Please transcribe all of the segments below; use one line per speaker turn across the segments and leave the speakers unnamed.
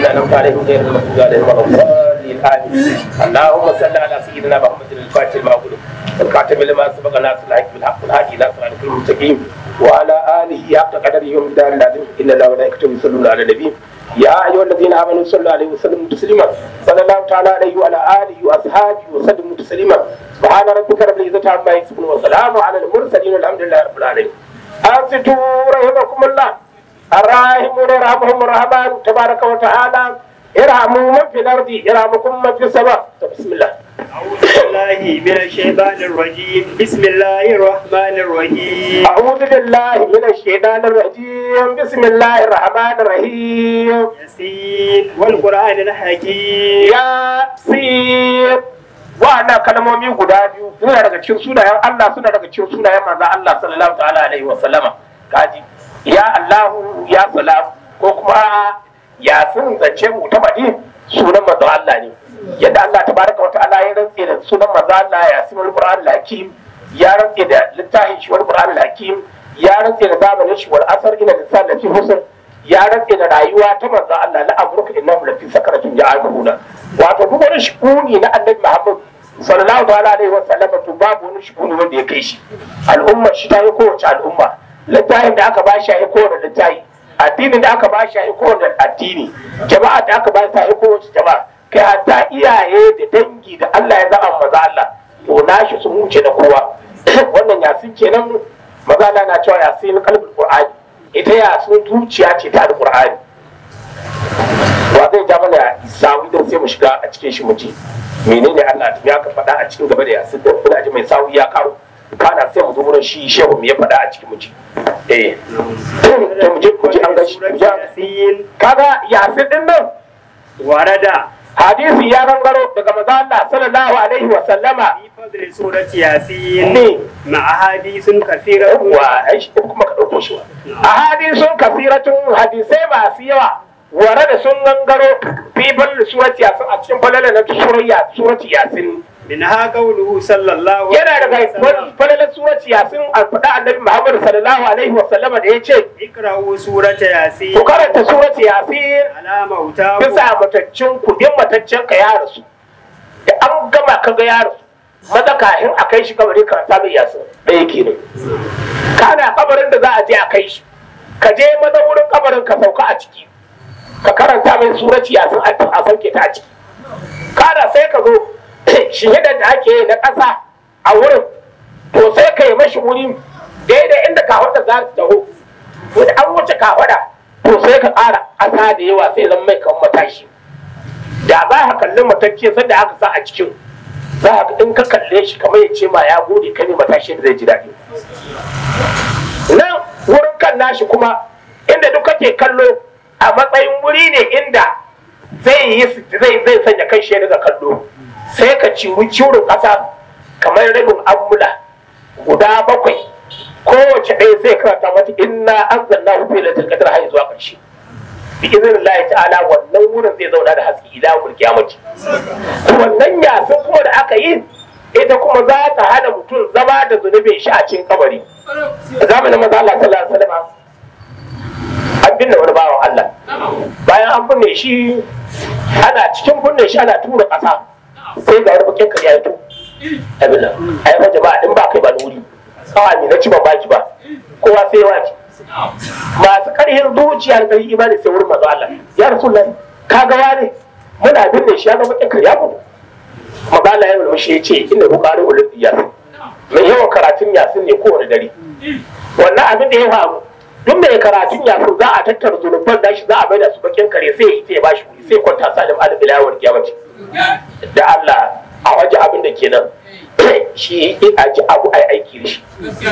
الذين انعمت عليهم غير المغضوب عليهم ولا الضالين امين اللهم صل على سيدنا محمد الفاتح لما أغلق والكاتب لما سبق ناصر الحق بالحق والهادي الى صراط المستقيم وعلى اله حق قدره ومقداره العظيم ان الله وملائكته يصلون على النبي يا ايها الذين امنوا صلوا عليه وسلموا تسليما صلى الله تعالى عليه وعلى اله واصحابه وسلموا تسليما سبحان ربك رب العزه عما يصفون وسلام على المرسلين والحمد لله رب العالمين انصتوا رحمكم الله الراحمون يرحمهم الرحمن تبارك وتعالى ارحموا من في الارض يرحمكم من في السماء بسم الله
أعوذ بالله من الشيطان الرجيم بسم الله الرحمن الرحيم
أعوذ بالله من الشيطان الرجيم بسم الله الرحمن الرحيم
ياسين والقرآن الحكيم
يا سيد wa'annan kalmomi guda biyu suna daga cikin sunayen Allah suna daga cikin sunayen manzon Allah sallallahu ta'ala alaihi wa sallama kaji ya Allahu ya salam ko kuma ya sun zance mu ta madi sunan manzon Allah ne yadda Allah tabaraka wa ta'ala ya rantse da sunan manzon Allah ya simul Qur'an al-Hakim ya rantse da littafin shi wal Qur'an al-Hakim ya rantse da zamanin shi wal asar ina lisan lafi husn ya rantse da rayuwa ta manzon Allah la amruka innahu lafi sakaratin ja'aluna wato duk wani shukuni na annabi Muhammad sallallahu ta'ala alaihi wa sallam to babu wani shukuni wanda ya kai shi al'umma shi ta yi kowace al'umma littafin da aka ba shi ya kowane littafi addinin da aka ba shi ya kowane addini jama'a da aka ba shi ya kowace jama'a kai hatta iyaye da dangi da Allah ya zama maza Allah to nashi sun wuce da kowa wannan yasin kenan maza Allah na cewa yasin kalbul qur'ani ita yasin zuciya ce ta alqur'ani wa zai ja mana sawi don sai mu shiga a cikin shi mu ji menene Allah ya ka faɗa a cikin gaba da yasin da kuna ji mai sawi ya karo kana sai mu zo wurin shi shehu mu ya faɗa a cikin mu ji eh to mu je mu ji an ga shi mu ji an-
ياسين
kaga yasin din nan
ورد
hadisi ya gangaro daga maza Allah sallallahu alaihi wa sallama
في فضل سورة ياسين
ne
مع أحاديث كثيرة
wa ai shi kuma ka dauko shi wa ahadisun kasiratun hadisai masu yawa ware da sun gangaro fi bal surati yasin a cikin falala na surayya surati yasin
منها قوله صلى الله
yana
عليه
daga
وسلم
falalar surati yasin a faɗa annabi Muhammad sallallahu alaihi wa sallama da ya ce
اقرأوا سورة ياسين
ku karanta surati yasin
على موتاكم
bisa mataccen kudin mataccen ka ya rasu da an gama ka ga ya rasu maza kafin a kai shi kabarin karanta mai yasin ɗaya kenan kana kabarin da za a je a kai shi ka je maza wurin kabarin ka sauka a ciki ka karanta mai surati yasin a a sauke ta a ciki kana sai ka zo shahidar da ake yi na ƙasa a wurin to sai ka yi mashi wuri daidai inda ka za ta taho wani an wuce ka to sai ka ƙara ƙasa da yawa sai zan mai kan matashi da za ka kalli matacce sanda aka sa a cikin za ka in ka kalle shi kamar ya ce ma ya gode ka ne matashi da zai ji daɗi nan wurin kan nashi kuma inda duk kake kallo a matsayin wuri ne inda zai yi zai zai sanya kai shi daga kallo sai ka ciwu ciwon ƙasa kamar rabin amula guda bakwai kowace ɗaya sai karanta mata inna an zanna hu fi lailatul qadr har zuwa ƙarshe bi iznillahi ta'ala wannan wurin zai zauna da haske ila mul kiyamati wannan yasin kuma da aka yi ita kuma za ta hana mutum zama da zunubin shi a cikin kabari a zamanin maza Allah sallallahu alaihi wasallam an binne wani bawan Allah bayan an binne shi ana cikin binne shi ana tura ƙasa sai ga wani bakin kariya ya to abin nan ai fa jama'a in ba kai ba da wuri kawai ne na ci ban baki ba kowa sai ya wace masu karhin zuciya da karhin imani sai wurin mazu Allah ya rasulullahi ka ga wane muna binne shi ya zama bakin kariya mu magana ya mulmushi ya ce inda bukari ulul yasin mai yawan karatun yasin ne kowane dare wannan abin da ya faru duk mai karatun yasin za a tattara zunuban da shi za a maida su bakin kare sai ya ita ya bashi kuɗi sai kwanta salim alim ilawar kiyamati da Allah a waje abin da kenan shi a ji abu ai aiki da shi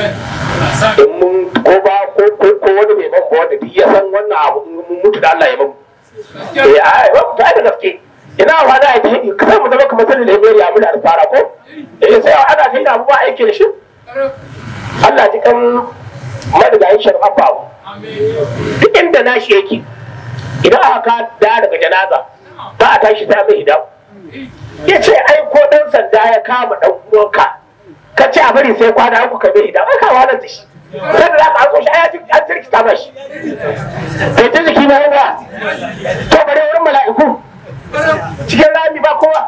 in mun ko ba ko ko ko wani mai ban wanda duk ya san wannan abu in mun mutu da Allah ya mamu eh ai ba ta da gaske ina wa da ai kai mu zama kamar sanin labari abu da fara ko eh sai ana kai da abu ba aiki da shi Allah ji kan madigayin sharfafa duk inda nashi yake idan aka da daga janaza ba a tashi ta mai hidamu ya ce ai ko dan sanda ya kama dan uwanka ka ce a bari sai kwana uku ka bai hidamu ka walar da shi sai da za ka harko shi ai an jirkita ba shi bai ta jiki na ba to bare wurin mala'iku cikin rami ba kowa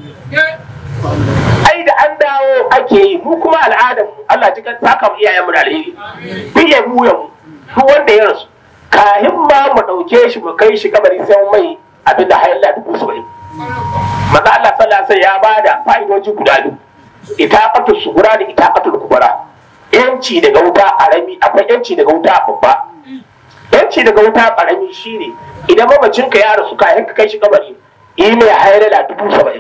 ai da an dawo ake yi mu kuma al'adar mu Allah ji kan saka mu iyayen mu da alheri biye mu ya mu duk wanda ya rasu kahin ma mu dauke shi mu kai shi kabari sai mu mai abin da hayalla dubu saba'in manzo Allah sallallahu alaihi ya bada fa'idoji guda biyu itaqatu sugura da itaqatu kubra yanci daga wuta arami akwai yanci daga wuta babba yanci daga wuta karami shine idan mamacin ka ya rasu kayan ka kai shi kabari yi mai hayalla dubu saba'in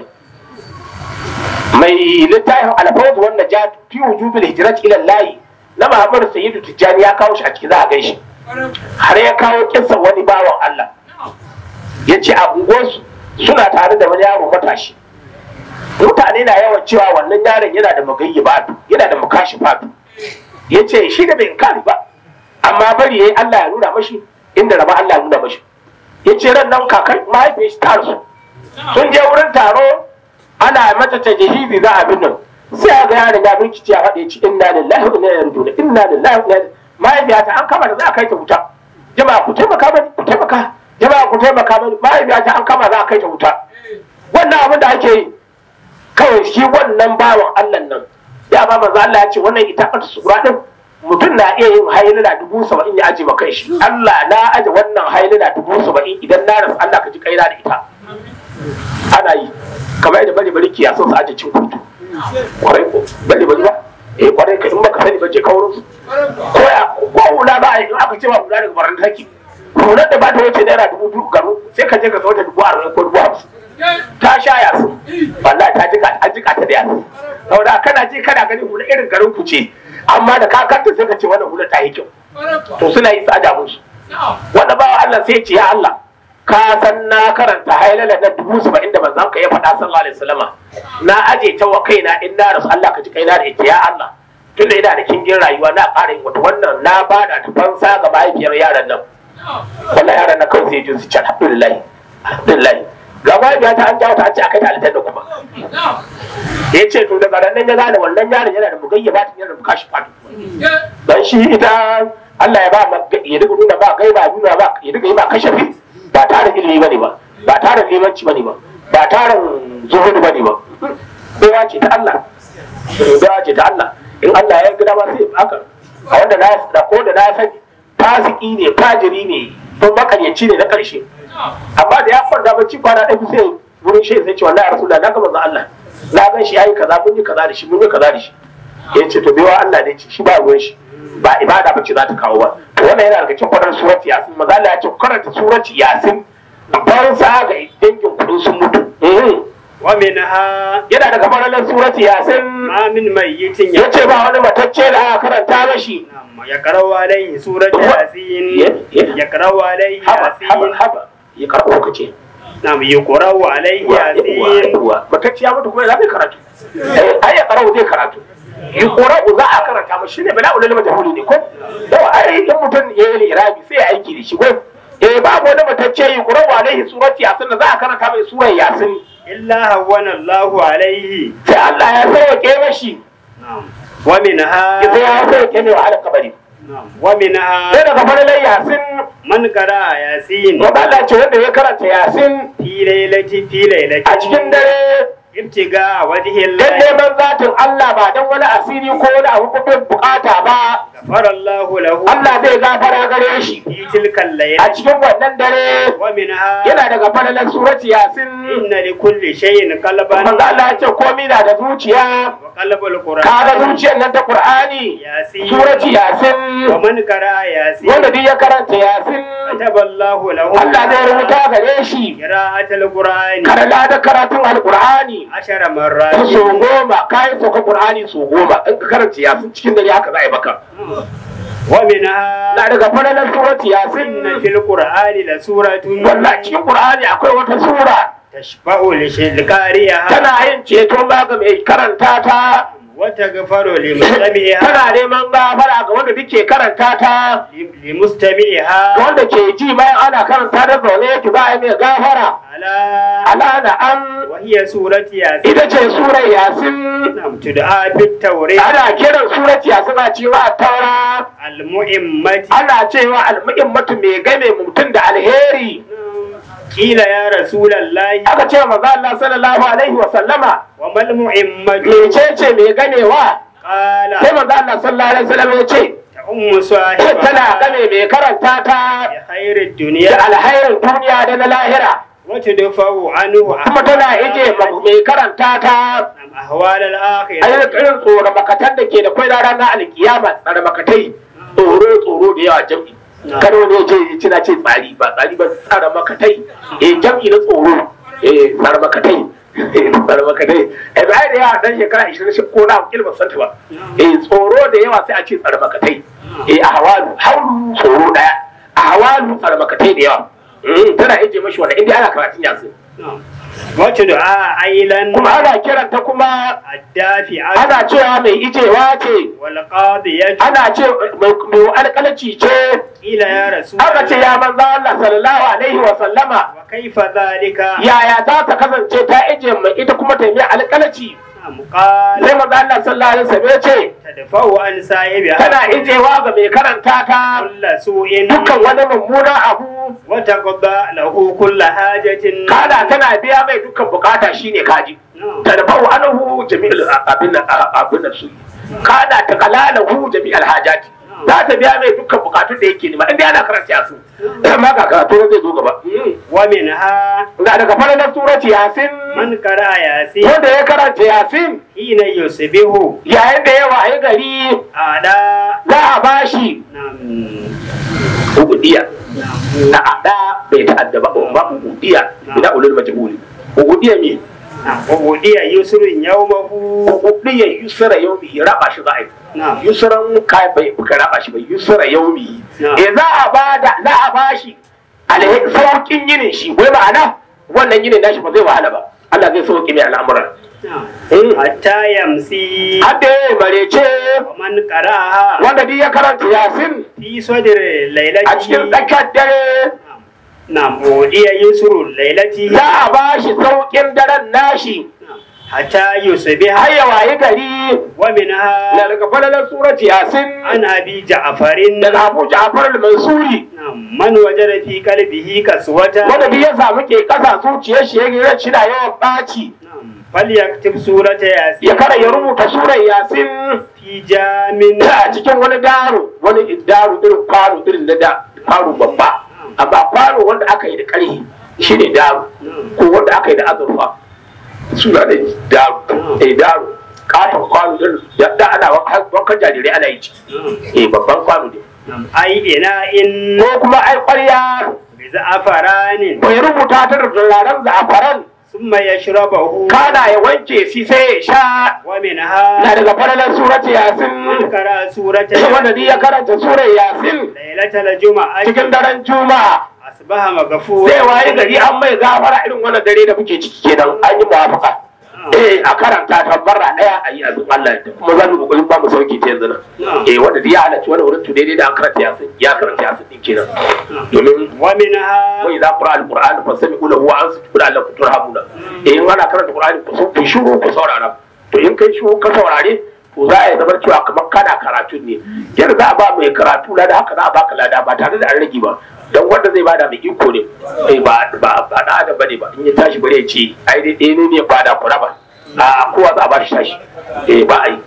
mai littafin alfawz wan najat fi wujubil hijrat ila Allah na Muhammad Sayyidu Tijjani ya kawo shi a ciki za a gaishe har ya kawo kinsa wani bawan Allah ya ce a unguwarsu suna tare da wani yaro matashi mutane na yawan cewa wannan yaron yana da magayyi batu yana da mukashi fatu ya ce shi da bai kari ba amma bari yayi Allah ya nuna mashi inda raba Allah ya nuna mashi ya ce ran nan kakan mahaifiyar shi ta rasu sun je wurin taro ana mata ta jihizi za a bin nan sai a ga yaron ya binkici ya faɗe ci inna lillahi wa inna ilaihi raji'un inna lillahi wa inna ilaihi mahaifiyata an kama da za a kai ta wuta jama'a ku taimaka mani ku taimaka jama'a ku taimaka mani mahaifiyata an kama za a kai ta wuta wannan abin da ake yi kawai shi wannan bawan Allah nan ya ba manzo Allah ya ce wannan ita ɓata sura din mutum na iya yin hailala dubu saba'in ya aje ma kai shi Allah na aje wannan hailala dubu saba'in idan na rasu Allah ka ji kaina da ita ana yi kamar yadda bari bari kiya son su aje cin kurtu kwarai ko bari bari ba eh kwarai ka in baka sani ba je kaurin su ko ya ko hula ba a yi in aka ce ba hula daga baran taki hular da ba ta wuce naira dubu biyu garu sai ka je ka wata dubu arba'in ko dubu hamsin ta sha yasu wallahi ta jika an jika ta da yasu saboda kana je kana gani hula irin garin ku ce amma da ka kanta sai ka ce wannan hula ta yi kyau to suna yi tsada musu wanda ba Allah sai ce ya Allah ka san na karanta hailala na dubu saba'in da manzon ka ya faɗa sallallahu alaihi wasallama na aje ta wa kaina in na rasu Allah ka ji kaina da ita ya Allah tunda ina da kingin rayuwa na ƙara yin wata wannan na bada ta fansa ga mahaifiyar yaran nan wallahi yaran nan kawai sai ji su ci alhamdulillah alhamdulillah ga mahaifiya ta an jawo ta an ce a kai ta aljanna kuma ya ce to daga nan ya gane wannan yaron yana da mugayya ba ta yana da bukashi fatu dan shi ita Allah ya ba ya duka nuna ba gai ba nuna ba ya duka yi ba kashafi ba tare ilimi bane ba ba tare limanci bane ba ba tare zuhudu bane ba kowa ce ta Allah kowa ce ta Allah in Allah ya gida ba sai haka a wanda na da ko da na sani fasiki ne fajiri ne don makaryaci ne na karshe amma da ya kwanta bacci kwana ɗaya sai wurin shi sai ce wallahi rasulullah na ga manzo Allah na gan shi yayi kaza mun yi kaza da shi mun yi kaza da shi ya ce to baiwa Allah ne ce shi ba ruwan shi ba ibada bace za ta kawo ba to wannan yana daga cikin kwarar surati yasin manzo Allah ya ce karanta surati yasin ban sa ga dangin kudin sun mutu
ومنها
yana daga faralar surati yasin
ما من ميت
ya ce ba wani matacce da aka karanta mashi
يقرأ عليه سورة ياسين يقرأ عليه
haba haba
ياسين
haba ya karɓo ka ce
نعم يقرأ عليه ياسين
matacce ya mutu kuma ya zai karatu Eh, ai ya karau zai karatu yi ƙora'u za a karanta mashi ne bala ulul majhuli ne ko yawa ai in mutum ya yi irabi sai ya aiki da shi ko eh babu wani matacce yi ƙora'u alaihi surati yasin da za a karanta mai surar yasin
إلا هون الله عليه
sai Allah ya sauke mashi
نعم ومنها
sai ya sauke mai wahalar kabari
نعم ومنها
sai daga falalar yasin
من قرأ ياسين
wanda Allah ce wanda ya karanta yasin
في ليلة في ليلة
a cikin dare
ابتغاء وجه
dan
الله
neman zatin Allah ba dan wani asiri ko wani abu ko bukata ba
غفر الله له
Allah zai gafara gare shi
في تلك
a
الليلة
cikin wannan dare
ومنها
yana daga falalar surati yasin
إن لكل شيء قلبا
manzo Allah ya ce komai na da zuciya
وقلب القرآن
kaga zuciyar nan ta Qur'ani
ياسين
surati yasin
ومن قرأ ياسين
wanda duk ya karanta yasin
كتب الله له
Allah zai rubuta gare shi
قراءة القرآن
karala da karatun alqur'ani
عشر
ta
مرات
so goma kayan sauka qur'ani so goma in ka karanta yasin cikin dare haka za a yi maka
ومنها
na daga falalar surati
إن
yasin
في القرآن لسورة
wallahi cikin qur'ani akwai wata sura
تشفع لقارئها
tana yin ceto ma ga mai karanta ta
وتغفر لمستمعها
tana neman gafara ga wanda duke karanta ta
لمستمعها
wanda ke ji bayan ana karanta da zaune yake za a yi mai gafara
على
ala na an
وهي سورة ياسين
ita ce surar yasin
نعم تدعى بالتوريد
ana kiran surar yasin a cewa taura
المؤمة
ana cewa almu'immatu mai game mutum da alheri
قيل يا رسول الله
aka ce maza Allah sallallahu alaihi wa sallama
وما المؤمة
mecece mai ganewa
قال
sai maza Allah sallallahu alaihi wa sallam ya ce
تأم
tana
صاحبها
game mai karanta ta
بخير
da
الدنيا
alhairin duniya da na lahira
وتدفع عنه
kuma tana ije mai karanta ta
أهوال
a
الآخرة
yi irin tsoron makatan da ke da kwai ranar alkiyama tsare makatai tsoro tsoro da yawa jam'i karo ne ce ci na ce tsari ba tsari ba tsare makatai eh jam'i na tsoro eh tsare makatai tsare makatai eh ba da yawa dan shekara 20 shi ko na kilma santa ba eh tsoro da yawa sai a ce tsare makatai eh a hawalu haulu tsoro daya a hawalu tsare makatai da yawa Mm, tana ije mashi wanda inda ana karatun yasin
وتدعى أيلا
kuma ana kiranta kuma
الدافعة
ana cewa mai ijewa ce
والقاضية
ana ce mai alƙalaci ce
قيل يا رسول
aka ce ya manzo Allah sallallahu alaihi wa sallama
وكيف ذلك
yaya za ta kasance ta ije mai ita kuma ta yi alƙalaci
نعم قال
sai manzo Allah sallallahu alaihi wasallam ya ce
تدفع عن صاحبها
tana ijewa ga mai karanta ta
كل سوء
dukkan wani mummunan abu
وتقضى له كل حاجة
kada tana biya mai dukkan bukata shine kaji
نعم.
tadfa'u anhu jami'al abin abin su kada ta kalalahu jami'al hajati za ta biya mai dukkan bukatun da yake nema inda yana karanta su amma ga karatu zai zo gaba
ومنها
ga daga falalar surati yasin
من قرأ ياسين
wanda ya karanta yasin
حين يصبح
yayin da ya waye gari
على
za a bashi
نعم
ugudiya
نعم
na ada bai ta'adda ba ba ugudiya ina ulul majhuli ugudiya me
نعم وودي يسر يومه
ugudiya yusra yawmi raba shi za a yi
نعم
yusran kai bai ka raba shi ba yusra yaumi
Na.
eh za a bada za a bashi alhe saukin yinin shi wai ma'ana wannan yinin nashi ba zai wahala ba Allah zai sauki mai al'amuran
نعم
Eh.
حتى يمسي
hadda ya marece
ومن قرأها
wanda duk ya karanta yasin
في صدر
a cikin
ليلته
tsakar dare
نعم ودي يسر ليلته
za a bashi saukin daren nashi
نعم. حتى يصبح
har ya wayi gari
ومنها
na daga falalar surat yasin
عن أبي جعفر
daga abu ja'far al-mansuri
نعم من وجد في قلبه كسوة
wanda duk ya samu ke kasa zuciyar shi ya ga na yawan ɓaci
نعم فليكتب سورة
ya
ياسين
kara ya rubuta surar yasin
في جام
a cikin wani daro wani daro irin kwano irin na da kwano babba amma kwano wanda aka yi da ƙarfi shi ne daro ko wanda aka yi da azurfa suna da daro eh daro katon kwano irin da da ana wankan jarirai ana yi ciki eh babban kwano ne
نعم أي إناء
ko kuma ai ƙwarya
بزعفران
ko ya rubuta ta da turaren za'afaran
ثم يشربه
kana ya wanke shi sai ya sha na
ومنها
daga falalar surat
من
yasin
قرأ سورة
wanda duk ya karanta surar yasin
ليلة الجمعة
cikin daren juma'a
أصبح مغفورا
zai waye gari an mai gafara irin wannan dare da muke ciki kenan an yi muwafaka eh a karanta tabbara daya a yi azum Allah ya kuma zan mu kokarin ba mu sauki ta yanzu nan eh wanda duk ya halarci wani wurin to daidai da an karanta yasin ya karanta yasin din kenan domin
ومنها
wai za qura alquran fa sami ulahu wa ansu kula Allah turhamuna eh in ana karanta qur'ani ku so ku shiru ku saurara to in kai shiru ka saurare to za a yi zama cewa kamar kana karatu ne yadda za a ba mai karatu lada haka za a baka lada ba tare da an rage ba don wanda zai bada mai iko ne eh ba ba ba da adam bane ba in ya tashi bare ya ce ai dai ɗaya ne ne bada ku raba a kowa za a ba shi tashi eh ba a yi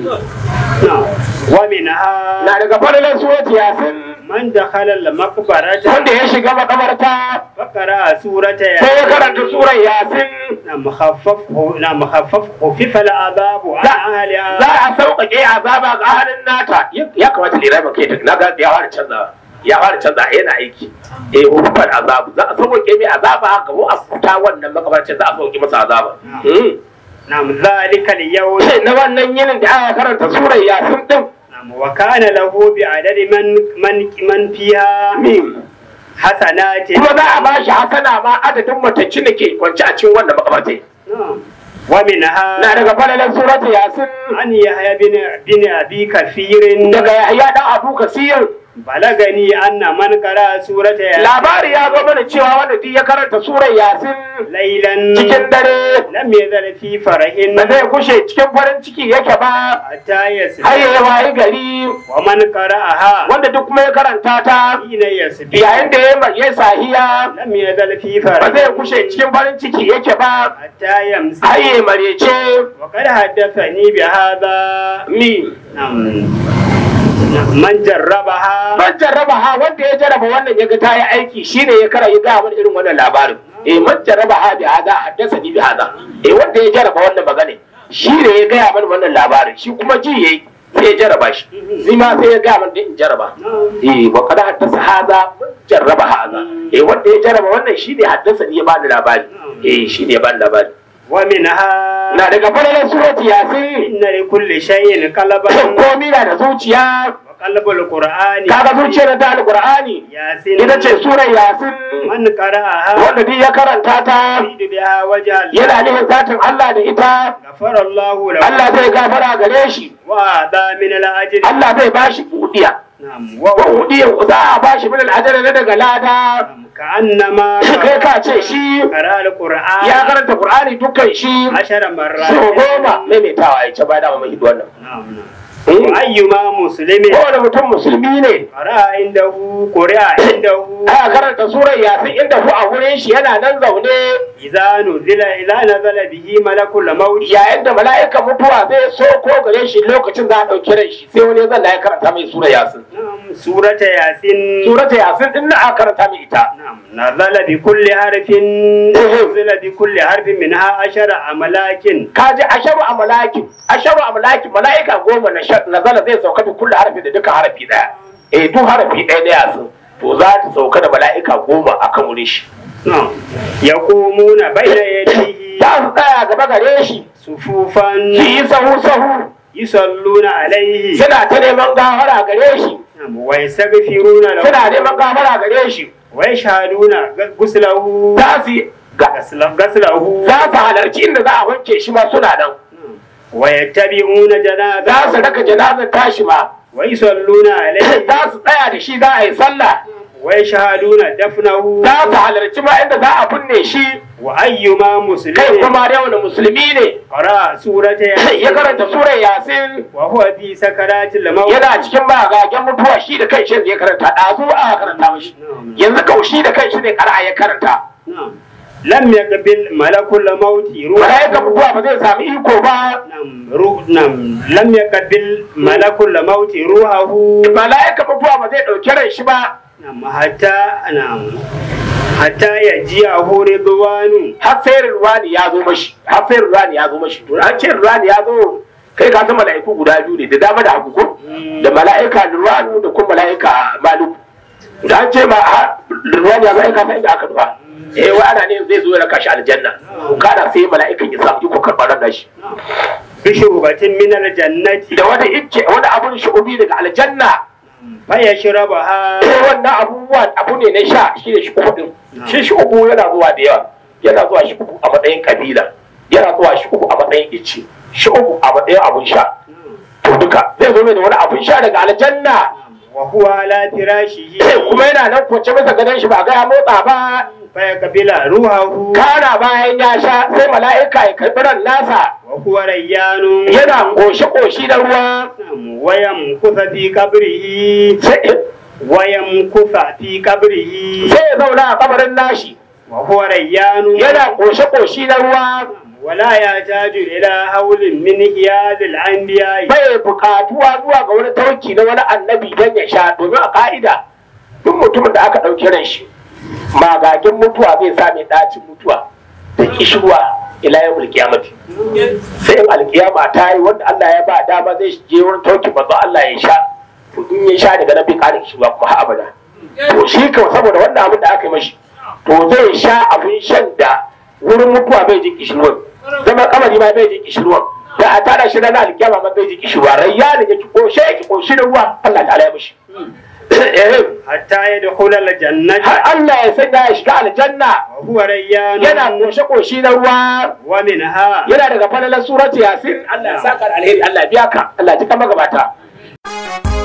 نعم ومنها
na daga fadalar suwati yasin
من دخل المقبرة
wanda ya shiga makabarta
فقرأ سورة
sai ya karanta
ياسين
surar yasin
نعم خفف نعم خفف خفف العذاب عن أهلها
za a sauƙaƙe azaba ga halin nata ya kamata lera maka ya na ga ya fara canza ya fara canza yana aiki eh hufar azabu za a sauƙaƙe mai azaba ga mu a fita wannan makabarcin za a sauƙaƙe masa azaba Hmm.
نعم ذلك اليوم
sai na wannan yinin da aka karanta surar yasin din
نعم وكان له بعدد من من من فيها
mim
حسنات
kuma za a bashi hasana ma adadin matacci da ke kwance a cikin wannan makabartai
نعم ومنها
na daga falalan surat yasin
عن يحيى بن بن أبي كثير
daga yahya dan abu kasir
balagani anna man qara surata ya
labari ya zo mana cewa wanda duk ya karanta surar yasin
laylan
cikin dare
lam yazal fi farahin
ba zai kushe cikin farin ciki yake ba
hatta yasbi
har ya wayi gari
wa man qara'aha
wanda duk kuma ya karanta ta
hina yasbi
yayin da ya ya sahiya
lam yazal fi
ba zai
farahin
kushe cikin farin ciki yake ba
hatta yamsi
har ya marece
wa qad haddathani bi hadha
mi
man jarrabaha
man jarraba ha wanda ya jarraba wannan ya ga ta yi aiki shine ya kara ya gaya mana irin wannan labarin eh man jarraba ha bi hada haddasa ni bi hada eh wanda ya jarraba wannan magana shi ne ya gaya mana wannan labarin shi kuma ji yayi sai ya jarraba shi ni ma sai ya gaya mana da in jarraba eh wa kada haddasa hada man jarraba hada eh wanda ya jarraba wannan shi ne haddasa ni ya bani labari eh shi ne ya bani labari
wa minha
na daga fararen surati yasin
inna li kulli shay'in qalban
komi na da zuciya
wa qalbul qur'ani
kaga zuciyar ta alqur'ani
yasin
ita ce surar yasin
man qara'aha
wanda duk ya karanta ta
yuridu biha wajha
yana nufin zatin Allah da ita
ghafara Allahu lahu
Allah zai gafara gare shi
wa da min al-ajri
Allah zai bashi budiya
na'am wa
wa budiya za a bashi min al'ajara na daga lada
ka'annama
kai ka ce shi
qara al-qur'an
ya karanta Qur'ani dukkan shi
ashara marrat
so goma maimaitawa ya ce ba da mai hidu wannan
na'am na'am
Eh,
wa ayyuma muslimin
kowane mutum musulmi ne
qara indahu qira'a indahu
aka karanta surar yasin inda hu a wurin shi yana nan zaune
idza nuzila idza nazala bihi malakul maut
yayin da mala'ikan mutuwa zai so ko gare shi lokacin za a ɗauki ran shi sai wani zan ya karanta mai surar yasin
na'am surata yasin
surata yasin din na aka karanta mai ita
نعم نزل بكل حرف نزل بكل حرف منها عشر أملاك
kaji asharu a malakin asharu a malakin mala'ika goma na sha- nazala zai sauka da kullu harfi da duka harafi daya eh duk harafi ɗaya na yasin to za ta sauka da mala'ika goma akan wurin shi
نعم يقومون بين يديه
za su tsaya gaba gare shi
صفوفا
su yi sahu sahu
يصلون عليه
suna ta neman gafara gare shi
نعم ويستغفرون له
suna neman gafara gare shi
ويشهدون غسله
za su yi- ga-
غسل- غسله
za su halarci inda za a wanke shi ma suna nan
ويتبعون
za su
جنازته
raka janazar tashi ma
ويصلون عليه
za su tsaya da shi za a yi sallah
ويشهدون دفنه
za su halarci ma inda za a binne shi
وأيما
kai
مسلم
kuma da wani musulmi ne
قرأ سورة
ya
ياسين
karanta surar yasin
وهو في سكرات الموت
yana cikin magagen mutuwa shi da kai shi ya karanta ɗazu a karanta mashi yanzu kau shi da kai shi ne ƙara ya karanta
نعم لم يقبل ملك الموت
mala'ikan
روحه
mutuwa ba zai sami iko ba
نعم روح نعم لم يقبل ملك الموت روحه
mala'ikan mutuwa ba zai ɗauki ran shi ba
نعم حتى نعم حتى يجيءه رضوان
har sai ruwani ya zo mashi har sai ruwani ya zo mashi to an ce ruwani ya zo kai ka san mala'iku guda biyu ne da dama da hagu ko da mala'ika ruwanu da kuma mala'ika maluku da an ce ma ha- ruwani ya zo ai ka san inda aka duba eh wa ana ne zai zo ya raka shi aljanna kana sai mala'ikan ya samu iko karɓar ran nashi
بشربة من الجنة
da wani icce wani abun shu'ubi daga aljanna
فيشربها
eh wannan abubuwa abu ne na sha shi ne shu'ubu din shi shu'ubu yana zuwa da yawa yana zuwa shu'ubu a matsayin kabila yana zuwa shu'ubu a matsayin icce shu'ubu a matsayin abun sha to duka zai zo mai da wani abun sha daga aljanna
وهو على فراشه
eh kuma yana nan kwance bisa gadon shi ba ga ya motsa ba
فيقبل روحه
kana bayan ya sha sai mala'ika ya karɓi ran nasa
وهو ريان
yana koshi-koshi da ruwa
نعم، ويمكث في قبره
sai
ويمكث في قبره
sai ya zauna a kabarin nashi
وهو ريان
yana koshe-koshi na ruwa
ولا يحتاج إلى حول من هياد الأنبياء
bai bukatuwa zuwa ga wani tauki na wani annabi don ya sha domin a ka'ida duk mutumin da aka ɗauki ran shi magagin mutuwa zai sa mai ɗacin mutuwa da kishirwa ila yau alkiyamati sai in alkiyama ta yi wanda Allah ya ba dama zai je wurin tauki manzo Allah ya sha to in ya sha daga nan bai ƙara kishirwa kuma har abada to shi kawai saboda wannan abin da aka yi mashi to zai sha abin shan da wurin mutuwa bai ji kishirwan zama kamari ma bai ji kishirwan da a tara shi ranar alkiyama ma bai ji kishirwa rayya da yake koshe yake koshi da ruwa Allah ta'ala ya mishi Eh,
حتى يدخل الجنة
har Allah ya sanya ya shiga aljanna
وهو ريان
yana koshe koshi na ruwa
ومنها
yana daga falalar surati yasin Allah ya saka da alheri Allah ya biya ka Allah ya ji kama gabata